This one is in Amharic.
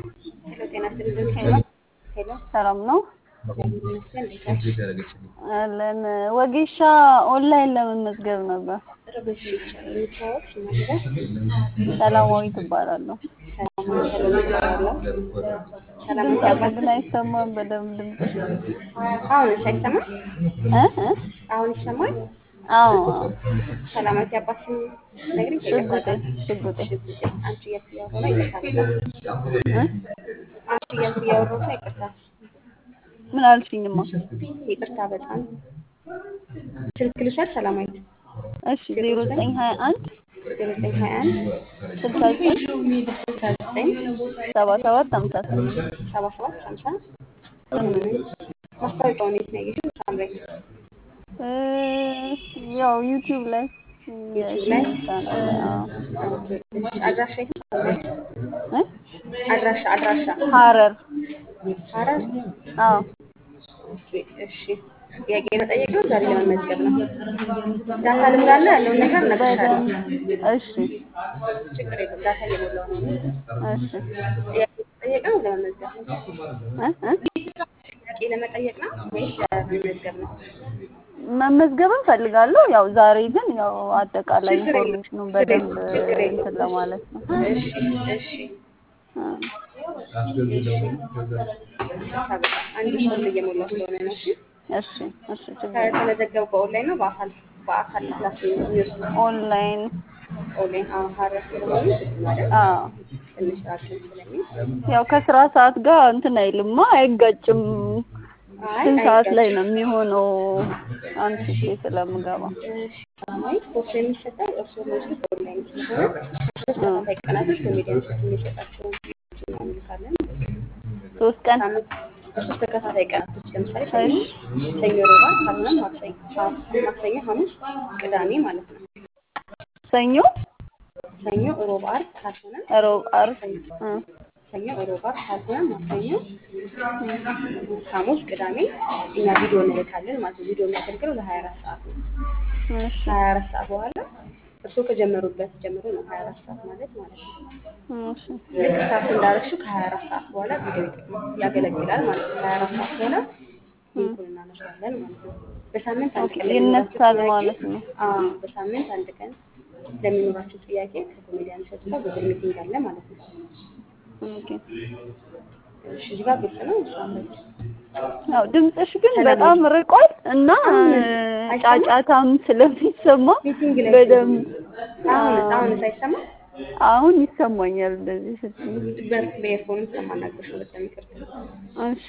ሄሎ ጤና ይስጥልኝ ሄሎ ሄሎ ሰላም ነው ይመስገን እንዴት ነሽ? አለን። ወጌሻ ኦንላይን ለመመዝገብ ነበር። እሺ የሚታወቅ ነገር ሰላማዊት እባላለሁ። ሰላማዊ ሰሎሜ እባላለሁ። ሰላማዊ ድምፅ አባት ግን አይሰማም በደንብ ድምፅሽ። አሁንስ አይሰማም? እ እ አሁን ይሰማል? አዎ ሰላማዊት አባት ስም ነግሪኝ ሽጉጤ ይቅርታ። ሽጉጤ ሽጉጤ አንቺ እያልኩ እያወራሁ ነው ይቅርታ በጣም እ አንቺ እያልኩ እያወራሁ ነው ይቅርታ ምን አልሽኝማ? ይቅርታ በጣም ስልክ ልውሰድ ሰላማዊት እሺ ዜሮ ዘጠኝ ሀያ አንድ ዜሮ ዘጠኝ ሀያ አንድ ስልሳ ዘጠኝ ስልሳ ዘጠኝ ሰባ ሰባት ሀምሳ ስምንት ሰባ ሰባት ሀምሳ ስምንት ማስታወቂያውን የት ነው ያየሽው? ሳምራዊት እ ያው ዩቲዩብ ላይ ዩቲዩብ ላይ ቻናል ላይ አዎ ኦኬ፣ እሺ። አድራሻ የት ነው ሳምራዊት? እ አድራሻ አድራሻ ሀረር ሐረር አዎ ኦኬ፣ እሺ። ጥያቄ መጠየቅ ነው ዛሬ ለመመዝገብ ነው። ዳታ ልምላለ ያለውን ነገር እነግርሻለሁ። በደንብ እሺ ችግር የለም ዳታ እየሞላሁ ነው። እሺ ጥያቄ መጠየቅ ነው ለመመዝገብ ነው? እ እ ጥያቄ ለመጠየቅ ነው ወይስ ለመመዝገብ ነው? መመዝገብን ፈልጋለሁ። ያው ዛሬ ግን ያው አጠቃላይ ችግር የለም ኢንፎርሜሽኑን ችግር በደንብ የለም ችግር የለም። እንትን ለማለት ነው። እሺ እሺ እ እሺ። ይቅርታ በጣም አንድ ፎርም እየሞላሁ ስለሆነ ነው። እሺ እሺ እሺ ችግር የለም። ከተመዘገቡ በኦንላይን ነው በአካል በአካል ክላስ የሚወስዱ ኦንላይን ኦንላይን አሁን ሐረር ስለሆኑ ማለት አዎ ትንሽ ራችን ስለሚል ያው ከስራ ሰዓት ጋር እንትን አይልማ አይጋጭም። አይ ስንት ሰዓት ላይ አይጋጭም። ነው የሚሆነው? አንስቼ ስለምገባ እሺ ሰላማዊት ኮርሱ የሚሰጠው እርስዎ የሚወስዱት ኦንላይን ስለሆነ ሶስት ተከታታይ ቀናቶች ኮሜዲያን ሴት የሚሰጣቸውን ቪዲዮዎች ምናምን እንልካለን። ሶስት ቀን ሳምንት በሶስት ተከታታይ ቀናቶች ለምሳሌ ሰኞ እሺ ሰኞ፣ ሮባ ካልሆነም ማክሰኞ ማክሰኞ፣ ሐሙስ፣ ቅዳሜ ማለት ነው። ሰኞ፣ ሰኞ፣ ሮብ፣ ዓርብ ካልሆነ ሮብ፣ ዓርብ ሰኞ እ ሰኞ፣ ሮብ፣ ዓርብ ካልሆነ ማክሰኞ፣ ሐሙስ፣ ቅዳሜ እኛ ቪዲዮ እንልካለን ማለት ነው። ቪዲዮ የሚያገልግለው ለሀያ አራት ሰዓት ነው። እሺ ከሀያ አራት ሰዓት በኋላ እርስዎ ከጀመሩበት ጀምሮ ነው ሀያ አራት ሰዓት ማለት ማለት ነው። እሺ ልክ ስታርት እንዳረግሽው ከሀያ አራት ሰዓት በኋላ ቪዲዮ ይጠቅማል ያገለግላል ማለት ነው። ከሀያ አራት ሰዓት በኋላ ሊንኩን እናነሳለን ማለት ነው። በሳምንት አንድ ኦኬ ቀን ለሚኖራቸው ይነሳል ጥያቄ ማለት ነው። አዎ፣ በሳምንት አንድ ቀን ለሚኖራቸው ጥያቄ ከኮሜዲያን እሸቱ ጋር ጉግል ሚቲንግ አለ ማለት ነው። ኦኬ እሺ፣ እዚህ ጋር ግልጽ ነው። እሷ ያው ድምፅሽ ግን ሰላም በጣም ርቋል እና አሁን እ አይሰማም? ጫጫታም ስለሚሰማ ሚቲንግ ላይ በደንብ አሁን አዎ፣ አሁን ሳይሰማ አሁን ይሰማኛል እንደዚህ ስትይ። በኤርፎንም ስለማናገርሽ ነው። በጣም ይቅርታ። እሺ